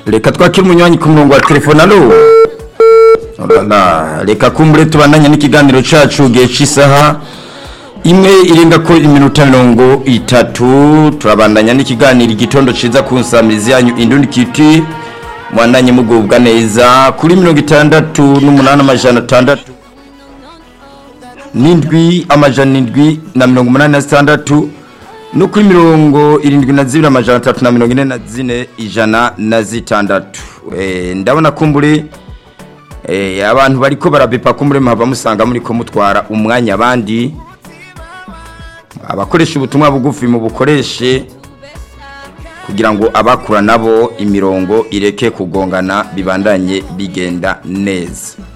reka twakire umunywanyi ku murongo wa telefone alo Olala, reka kumbure tubandanye n'ikiganiro cacu gihe c'isaha imwe irenga ko iminota mirongo itatu turabandanya n'ikiganiro igitondo ciza ku nsamirizi yanyu indundi kiti mwandanye mugubwa neza kuri mirongo itandatu n'umunani amajana atandatu n'indwi amajana indwi na mirongo umunani na zitandatu no kuri mirongo irindwi na zibiri amajana atatu na mirongo ine na zine ijana na zitandatu Eh, ndabona kumbure eh, abantu bariko barabepa kumbure muhava musanga muriko mutwara umwanya abandi abakoresha ubutumwa bugufi mu bukoreshe kugira ngo abakura nabo imirongo ireke kugongana bibandanye bigenda neza